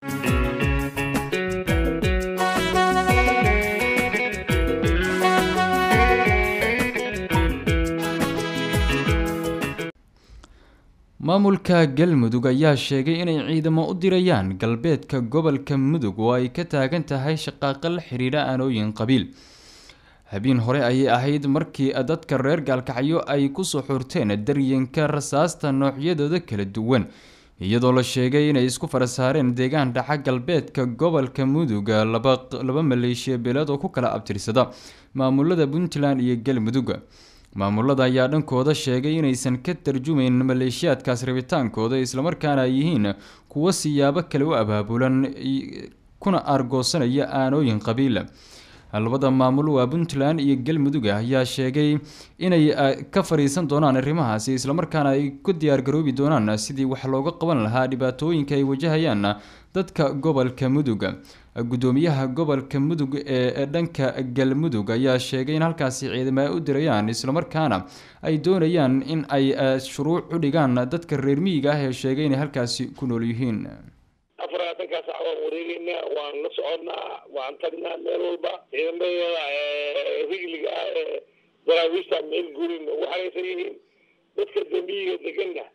maamulka galmudug ayaa sheegay inay ciidamo u dirayaan galbeedka gobolka mudug oo ay ka taagan tahay shaqaaqa la xiriira aanooyin qabiil habeen hore ayay ahayd markii dadka reer gaalkacyo ay kusoo xurteen daryanka rasaasta noocyadooda kala duwan iyadoo la sheegay inay isku farasaareen deegaan dhaca galbeedka gobolka mudug laba maleeshiya beeleed oo ku kala abtirsada maamulada puntland iyo galmudug maamulada ayaa dhankooda sheegay inaysan ka tarjumayn maleeshiyaadkaas rabitaankooda islamarkaana ay yihiin kuwo siyaabo kale u abaabulan kuna aargoosanaya aanooyin qabiil labada maamul waa puntland iyo galmudug ayaa sheegay inay ka fariisan doonaan arrimahaasi islamarkaana ay ku diyaargaroobi doonaan sidii wax looga qaban lahaa dhibaatooyinka ay wajahayaan dadka gobolka mudug gudoomiyaha gobolka mudug ee dhanka galmudug ayaa sheegay in halkaasi ciidamo ay u dirayaan islamarkaana ay doonayaan in ay shuruuc u dhigaan dadka reer miyiga ah ee sheegay inay halkaasi ku nool yihiin afaraatankaa sac waan wareegeynaa waan la soconnaa waan tagnaa meel walba ciidamada rigliga ah ee daraawiishta meel gurin ugu xaraysan yihiin dadka dambiyiga deganna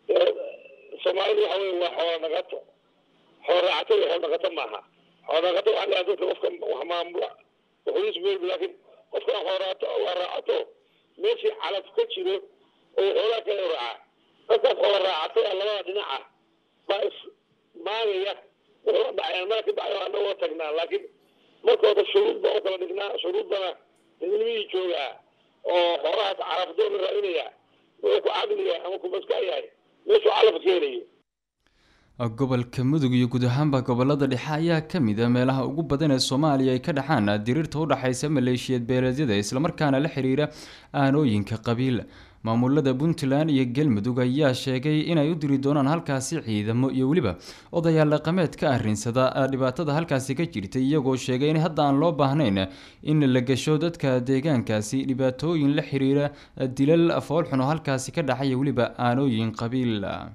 soomaalidu waxa wey waa xoola dhaqato xoola raacato iyo xool dhaqato maaha xool dhaqato waxaa leeyahay dadka qofka wax maamula wuxuus meel laakiin qofka xooraato waa raacato meeshii calaf ka jiro oo xoolaa kale raaca dadkaas xoola raacato labada dhinaca baa is maagaya wuxuu dhacayaan meel ka dhacayo anagoo tagnaa laakiin markooda shuruud baan u kala dhignaa shuruuddana dadnimihii joogaa oo xoolahaas carafdoon la raadinaya wuxuu ku caqliya ama ku maska yahay meeshuu calaf ka helayo gobolka mudug iyo guud ahaanba gobolada dhexe ayaa kamid a meelaha ugu badan ee soomaaliya ay ka dhacaan diriirta udhexaysa maleeshiyeed beeleedyada islamarkaana la xiriira aanooyinka qabiil maamulada puntland iyo galmudug ayaa sheegay inay u diri doonaan halkaasi ciidamo iyo weliba odayaal dhaqameed ka arinsada dhibaatada halkaasi ka jirtay iyagoo sheegay in hadda aan loo baahnayn in la gasho dadka deegaankaasi dhibaatooyin la xiriira dilal foolxun oo halkaasi ka dhacay weliba aanooyin qabiil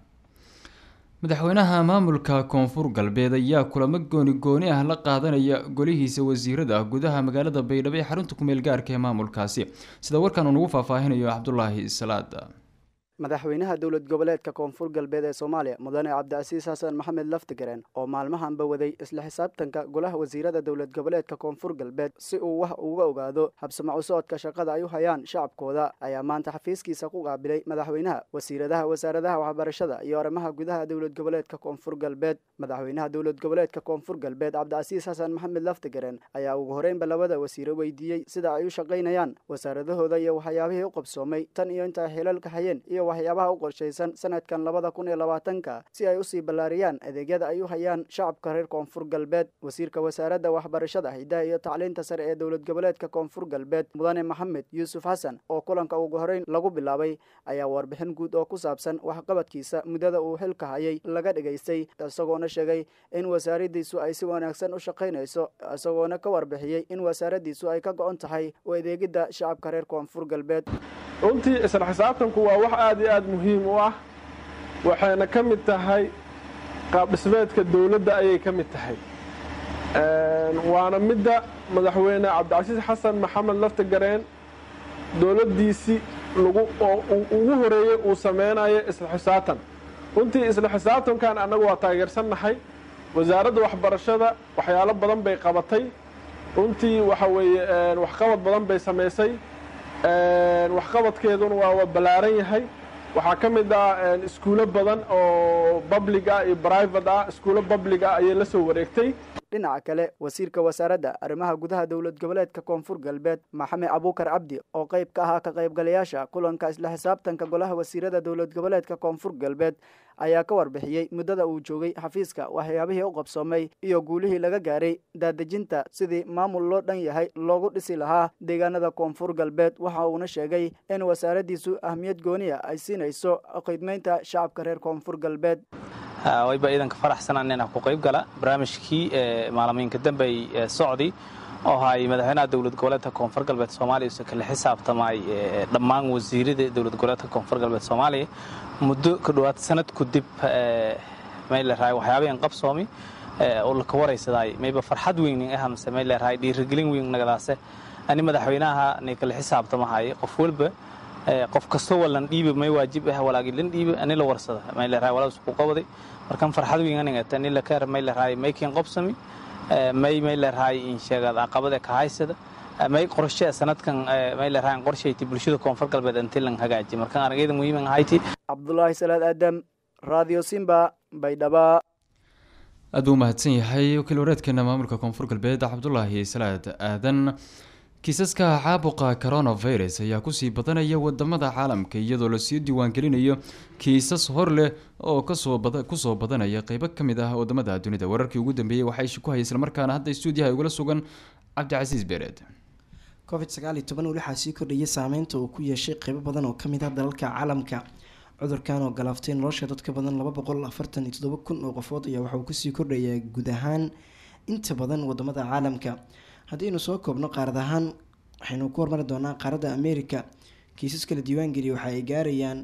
madaxweynaha maamulka koonfur galbeed ayaa kulamo gooni gooni ah la qaadanaya golihiisa wasiirada gudaha magaalada baydhabo ee xarunta kumeel gaarka ee maamulkaasi sida warkan uu nagu faahfaahinayo cabdulaahi salaad madaxweynaha dowlad goboleedka koonfur galbeed ee soomaaliya mudane cabdicasiis xasan maxamed laftigareen oo maalmahanba waday isla xisaabtanka golaha wasiirada dowlad goboleedka koonfur galbeed si uu wax uga ogaado habsamac u socodka shaqada ay u hayaan shacabkooda ayaa maanta xafiiskiisa ku qaabilay madaxweynaha wasiiradaha wasaaradaha waxbarashada iyo arrimaha gudaha dowlad goboleedka koonfur galbeed madaxweynaha dowlad goboleedka koonfur galbeed cabdicasiis xasan maxamed laftigareen ayaa ugu horeynba labada wasiire weydiiyey sida ay u shaqaynayaan wasaaradahooda iyo waxyaabihii u qabsoomay tan iyo inta ay xilalka hayeen iyo waxyaabaha u qorshaysan sanadkan labada kun iyo labaatanka si ay usii ballaariyaan adeegyada ay u hayaan shacabka reer koonfur galbeed wasiirka wasaaradda waxbarashada hidaha iyo tacliinta sare ee dowlad goboleedka koonfur galbeed mudane maxamed yuusuf xasan oo kulanka ugu horeyn lagu bilaabay ayaa warbixin guud oo ku saabsan waxqabadkiisa muddada uu xilka hayay laga dhigaystay isagoona sheegay in wasaaradiisu ay si wanaagsan u shaqaynayso isagoona ka warbixiyey in wasaaradiisu ay ka go-on tahay u adeegidda shacabka reer koonfur galbeed runtii isla xisaabtanku waa wax aad iyo aad muhiim u ah waxayna ka mid tahay qaabdhismeedka dowladda ayay ka mid tahay waana midda madaxweyne cabdicasiis xasan maxamed laftigareen dowladdiisii lagu oo ugu horeeyey uu samaynayo isla xisaabtan runtii isla xisaabtankan annagu waa taageersannahay wasaaradda waxbarashada waxyaalo badan bay qabatay runtii waxa weeye waxqabad badan bay samaysay waxqabadkeeduna waa ballaaran yahay waxaa ka mid ah iskuulo badan oo public ah iyo private ah iskuulo public ah ayay la soo wareegtay dhinaca kale wasiirka wasaaradda arrimaha gudaha dowlad goboleedka koonfur galbeed maxamed abuukar cabdi oo qayb ka ahaa ka qaybgalayaasha kulanka isla xisaabtanka golaha wasiirada dowlad goboleedka koonfur galbeed ayaa ka warbixiyey muddada uu joogay xafiiska waxyaabihii u qabsoomay iyo guulihii laga gaaray daadejinta sidii maamul loo dhan yahay loogu dhisi lahaa deegaanada koonfur galbeed waxa uuna sheegay in wasaaraddiisu ahmiyad gooniya ay siinayso khidmaynta shacabka reer koonfur galbeed wayba ciidanka faraxsanaan inaan ku qayb gala barnaamijkii maalamiinka dambey socdi oo hay madaxweynaha dowlad goboleedka koonfur galbeed soomaaliya use kala xisaabtamay dhammaan wasiirada dowlad goboleedka koonfur galbeed soomaaliya muddo ka dhowaad sanad ku dib mayl raay waxyaabahan qabsoomi oo laka waraysadaay mayba farxad weynin ah mase may leerahay dhiirigelin weyn nagadaase ani madaxweynaha nay kala xisaabtamahay qof walba qof kastoo walan dhiiba may waajib ah walaagi lan dhiiba ani la warsada may leerahay walaas ku qabaday markan farxad weyn anigata ani la kaar may leerahay maykin qobsami may may leerahay in sheegad caqabada ka haysada may qorshe sanadkan may leerahay qorshayti bulshada koonfur galbeed intii lan hagaaji markan aragayda muhiim ahayti cabdulaahi salaad aadam radio simba baydhaba aad buu umahadsan yahay wakiil wareedkeena maamulka koonfur galbeed cabdulaahi salaad aadan kiisaska caabuqa coronavirus ayaa kusii badanaya wadamada caalamka iyadoo lasii diiwaangelinayo kiisas hor leh oo kusoo badanaya qeybo kamid ah wadamada dunida wararkii ugu dambeeyey waxaa ishi ku hayay islamarkaana hadda stuudiyaha ugula sugan cabdicasiis beereed covid sagaal iyo toban weli waxaa sii kordhayay saameynta uu ku yeeshay qeybo badan oo kamid ah dalalka caalamka cudurkan oo galaaftay nolosha dad ka badan laba boqol afartan iyo toddoba kun oo qofood ayaa waxauu kusii kordhayaa guud ahaan inta badan wadamada caalamka haddaynu soo koobno qaarad ahaan waxaynu ku hormari doonaa qaaradda america kiisas kala diiwaangeliya waxa ay gaarayaan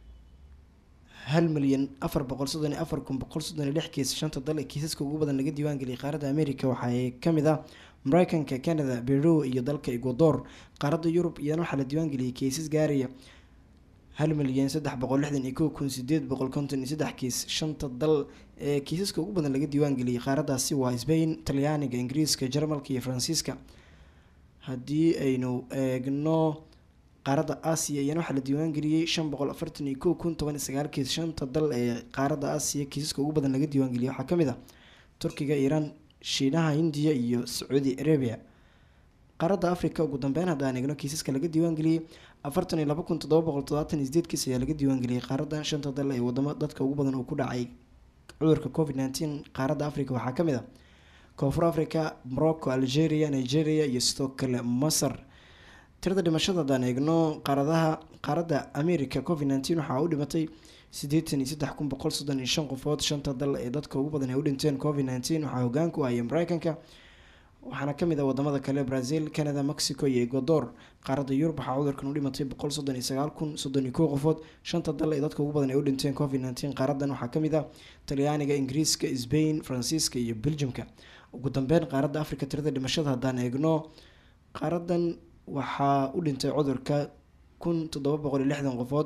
hal milyan afar boqol soddon iyo afar kun boqol soddon iyo lix kiis shanta dal ee kiisaska ugu badan laga diiwaangeliyay qaaradda america waxaa kamid ah mareykanka canada beru iyo dalka ecuador qaaradda yurub iyana waxaa la diiwaangeliyay kiisas gaaraya hal milyan saddex boqol lixdan iyo kow kun sideed boqol konton iyo saddex kiis shanta dal ee kiisaska ugu badan laga diiwaangeliyay qaaradaasi waa sbain talyaaniga ingiriiska jarmalka iyo faransiiska haddii aynu eegno qaaradda aasiya iyana waxaa la diiwaangeliyey shan boqol afartan iyo kow kun toban iyo sagaal kiis shanta dal ee qaaradda aasiya kiisaska ugu badan laga diiwaangeliyay waxaa kamid ah turkiga iiraan shiinaha hindiya iyo sacuudi arabia qaaradda africa ugu dambeyn haddaan eegno kiisaska laga diiwaangeliyey afartan iyo laba kun toddoba boqol todobaatan iyo sideed kiis ayaa laga diiwaangeliyay qaaraddan shanta dal ee wadamo dadka ugu badan uu ku dhacay cudurka covid nneteen qaaradda africa waxaa kamid ah koonfur africa morocco algeria nigeria iyo sidoo kale masar tirada dhimashada haddaan eegno qaaradaha qaaradda america covid nneteen waxaa u dhimatay siddeetan iyo saddex kun boqol soddon iyo shan qofood shanta dal ee dadka ugu badan ay u dhinteen covid nneteen waxaa hogaanku ahaya mareykanka waxaana kamid ah wadamada kale brazil canada mexico iyo ecuador qaaradda yurub waxaa cudurkan u dhimatay boqol soddon iyo sagaal kun soddon iyo kow qofood shanta dal ee dadka ugu badan ay u dhinteen covid nneteen qaaradan waxaa kamid ah talyaaniga ingiriiska sbain faransiiska iyo belgiumka ugu dambeyn qaaradda africa tirada dhimashada haddaan eegno qaaradan waxaa u dhintay cudurka kun toddoba boqol iyo lixdan qofood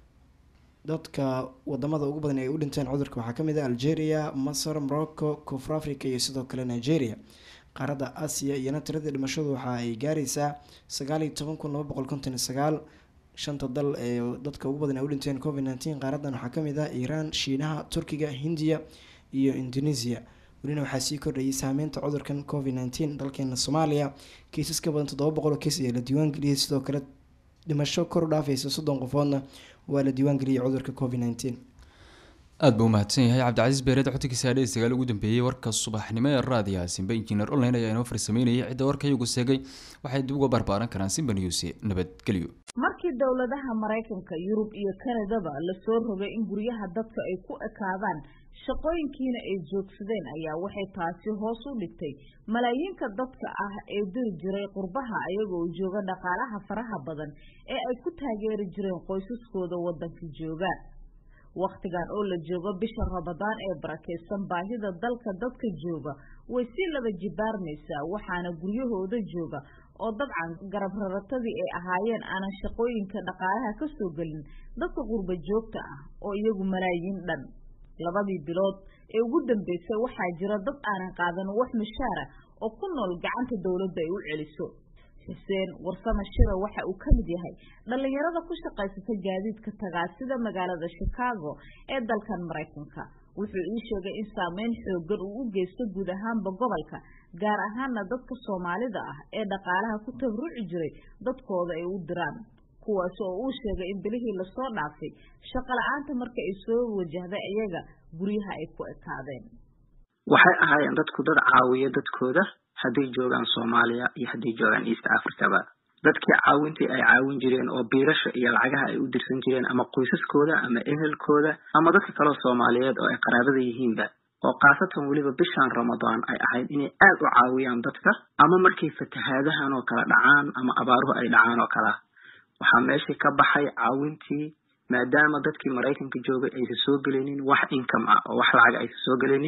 dadka wadamada ugu badan ay u dhinteen cudurka waxaa kamid ah algeria masar morocco koonfur africa iyo sidoo kale nigeria qaaradda aasiya iyana tirada dhimashadu waxa ay gaareysaa sagaal iyo toban kun laba boqol konton iyo sagaal shanta dal ee dadka ugu badan ay u dhinteen covid nneteen qaaradan waxaa kamid ah iiraan shiinaha turkiga hindiya iyo indonesia welina waxaa sii kordhayay saameynta cudurkan covid nneteen dalkeena soomaaliya kiisas ka badan toddoba boqol oo kiis ayaa la diiwaangeliyay sidoo kale dhimasho kor u dhaafaysa soddon qofoodna waa la diiwaangeliyay cudurka covid nneteen aada buu umahadsan yahay cabdicasiis beereed xotigiisa adhe sagaal ugu dambeeyey warka subaxnimo ee raadiyaha simba injineer online ayaa inoo farsameynayay cidda warka iyagu seegay waxay dib uga barbaaran karaan simba news nabadgelyo markii dowladaha maraykanka yurub iyo kanadaba lasoo rogay in guryaha dadka ay ku ekaadaan shaqooyinkiina ay joogsadeen ayaa waxay taasi hoos u dhigtay malaayiinka dadka ah ee diri jiray qurbaha ayagoo jooga dhaqaalaha faraha badan ee ay ku taageeri jireen qoysaskooda waddanka jooga wakhtigan oo la joogo bisha ramadaan ee barakaysan baahida dalka dadka jooga way sii laba jibaarmaysaa waxaana guryahooda jooga oo dabcan garab raratadii ay ahaayeen aanan shaqooyinka dhaqaalaha ka soo gelin dadka qurba joogta ah oo iyagu malaayiin dhan labadii bilood ee ugu dambeysay waxaa jira dad aanan qaadan wax mushaara oo ku nool gacanta dowladda ay u celiso xuseen warsame shira waxa uu ka mid yahay dhallinyarada ku shaqaysata gaadiidka tagaasida magaalada chicago ee dalkan maraykanka wuxuu ii sheegay in saameyn xoogan uu u geysto guud ahaanba gobolka gaar ahaana dadka soomaalida ah ee dhaqaalaha ku tabruci jiray dadkooda ay u diraan kuwaas oo uu sheegay in bilihii lasoo dhaafay shaqo la-aanta marka ay soo wajahday iyaga guryaha ay ku ekaadeen waxay ahaayeen dadku dad caawiya dadkooda hadday joogaan soomaaliya iyo hadday joogaan east africaba dadkii caawintii ay caawin jireen oo biirasha iyo lacagaha ay u dirsan jireen ama qoysaskooda ama ehelkooda ama dadka kaleo soomaaliyeed oo ay qaraabada yihiinba oo khaasatan weliba bishan ramadaan ay ahayd inay aad u caawiyaan dadka ama markay fatahaadahan oo kala dhacaan ama abaaruhu ay dhacaan oo kalea waxaa meeshii ka baxay caawintii maadaama dadkii maraykanka joogay aysan soo gelinin wax income ah oo wax lacaga aysan soo gelinin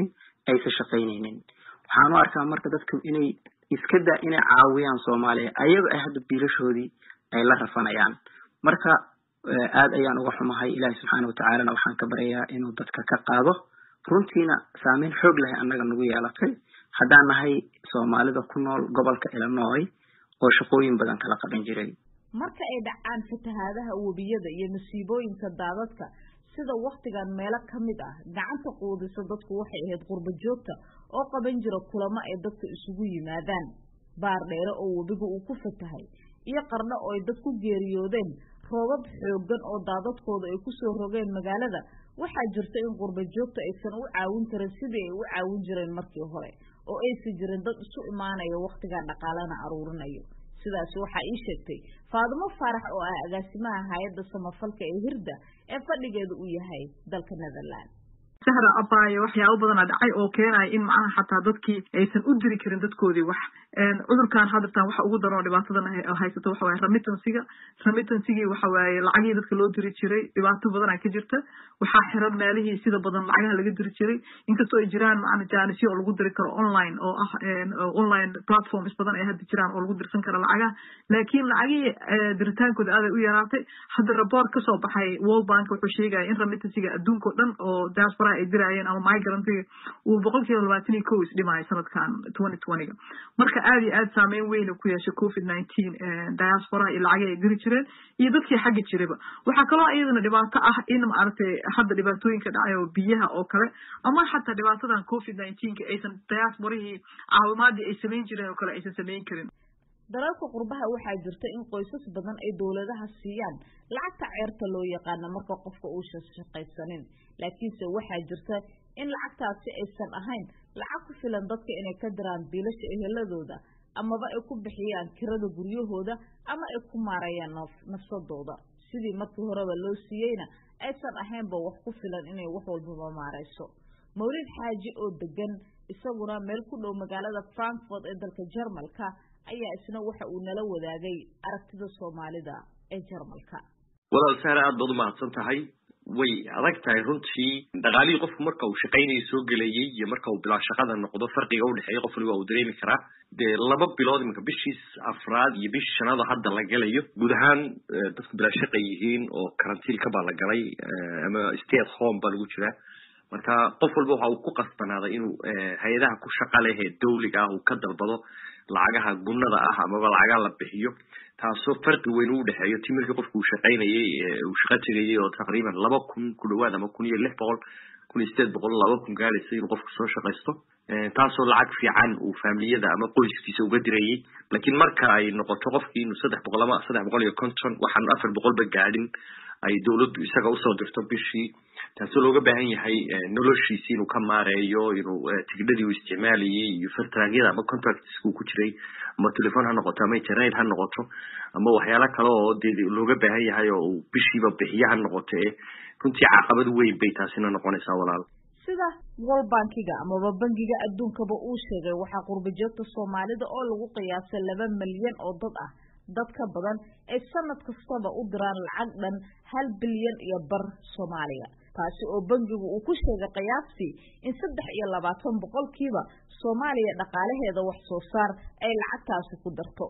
aysan shaqaynaynin waxaan u arkaa marka dadku inay iska daa inay caawiyaan soomaaliya ayaga ay hadda biilashoodii ay la rafanayaan marka aad ayaan uga xumahay ilaahi subxaana watacaalana waxaan ka baryayaa inuu dadka ka qaado runtiina saameyn xoog lahay annaga nagu yeelatay haddaan nahay soomaalida ku nool gobolka illinois oo shaqooyin badan kala qaban jiray marka ay dhacaan fatahaadaha webiyada iyo masiibooyinka daadadka sida waktigan meelo ka mid ah gacanta quudisa dadku waxay ahayd qurbo joogta oo qaban jira kulamo ay dadka isugu yimaadaan baar dheere oo webiga uu ku fatahay iyo qarno oo ay dad ku geeriyoodeen roobab xooggan oo daadadkooda ay kusoo rogeen magaalada waxaa jirta in qurbo joogta aysan u caawin karin sidii ay u caawin jireen markii hore oo aysan jirin dad isu imaanaya wakhtigan dhaqaalena aruurinayo sidaasi waxaa ii sheegtay faadimo faarax oo ah agaasimaha hay-adda samafalka ee hirda ee fadhigeedu uu yahay dalka netherland sahra abaayo waxyaabo badanaa dhacay oo keenaya in macnaha xataa dadkii aysan u diri karin dadkoodii wax cudurkan hadirtaan waxa ugu daran oo dhibaatadan haysato waxa waaye remittansiga remittansigii waxa waaye lacagihii dadka loo diri jiray dhibaato badanaa ka jirta waxaa xiran meelihii sida badan lacagaha laga diri jiray inkastoo ay jiraan macna jaanisyo oo lagu diri karo online oo ah online platforms badan ay hadda jiraan oo lagu dirsan karo lacagaha laakiin lacagihii diritaankooda aaday u yaraatay hadda report kasoo baxay world bank wuxuu sheegaya in remittansiga adduunka o dhan oo diaspora ay diraayeen ama migrantiga uu boqol kiiba labaatan iyo kow isdhimaayo sanadkan twenty twentyga marka aad iyo aad saameyn weyn ku yeeshay covid nineteen diaspora iyo lacagii ay diri jireen iyo dadkii xagga jiraba waxaa kaloo iyadana dhibaato ah in maaragtay hadda dhibaatooyinka dhacay oo biyaha oo kale ama xataa dhibaatadan covid nineteenka aysan diasporahii caawimaadii ay samayn jireen oo kale aysan samayn karin dalalka qurbaha waxaa jirta in qoysas badan ay dowladaha siiyaan lacagta ceerta loo yaqaano marka qofka uusan shaqaysanin laakiinse waxaa jirta in lacagtaasi aysan ahayn lacag ku filan dadka inay ka diraan biilasha eheladooda amaba ay ku bixiyaan kirada guryahooda ama ay ku maarayaan nafsadooda sidii markii horeba loo siiyeyna aysan ahaynba wax ku filan inay wax walbaba maarayso mawlid xaaji oo degan isaguna meel ku dhow magaalada frankfort ee dalka jarmalka ayaa isna waxa uu nala wadaagay aragtida soomaalida ee jarmalka walaal sahra aad baad u mahadsan tahay way adag tahay runtii dhaqaalihii qofku marka uu shaqaynaya soo gelayay iyo marka uu bilaa shaqada noqdo farqiga udhexeeya qof waliba uu dareemi karaa dee laba bilood iminka bishii afraad iyo bishii shanaad oo hadda la galayo guud ahaan dadku bilaa shaqa yihiin oo karantiilka baa la galay ama stay at home baa lagu jiraa marka qof walba waxa uu ku qasbanaaday inuu hay-adaha ku shaqa leh ee dawliga ah uu ka dalbado lacagaha gunnada ah amaba lacagaha la bixiyo taasoo farqi weyn u dhexeeyo ti markii qofku uu shaqaynayay uu shaqo tegayay oo taqriiban laba kun ku dhawaad ama kun iyo lix boqol kun iyo sideed boqol laba kun gaadhaysa inuu qofku soo shaqaysto taasoo lacag fiican uu faamiliyada ama qoyskiisa uga dirayay laakiin marka ay noqoto qofkii inuu saddex boqol ama saddex boqol iyo konton waxaan afar boqolba gaadhin ay dawladdu isaga usoo dirto bishii taasoo looga baahan yahay noloshiisi inuu ka maareeyo inuu tigidhadii uu isticmaalayay iyo fartraagyada ama contractska uu ku jiray ama telefon ha noqoto ama internet ha noqoto ama waxyaalo kale oo dee looga baahan yahay oo uu bishiiba bixiyo ha noqoto ee runtii caqabad weyn bay taasina noqonaysaa walaal sida world bankiga amaba bankiga adduunkaba uu sheegay waxaa qurbajoogta soomaalida oo lagu qiyaasay laba milyan oo dad ah dad ka badan ay sanad kastaba u diraan lacag dhan hal bilyan iyo bar soomaaliya taasi oo bankigu uu ku sheegay qiyaastii in saddex iyo labaatan boqolkiiba soomaaliya dhaqaalaheeda wax soo saar ay lacagtaasi ku darto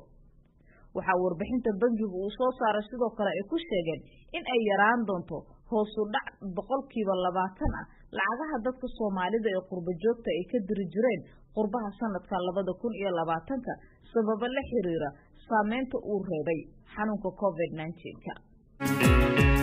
waxaa warbixinta bankigu uu soo saaray sidoo kale ay ku sheegeen in ay yaraan doonto hoosu dhac boqolkiiba labaatan ah lacagaha dadka soomaalida ee qurbo joogta ay ka diri jireen qurbaha sanadka labada kun iyo labaatanka sababo la xiriira saameynta uu reebay xanuunka covid nineteenka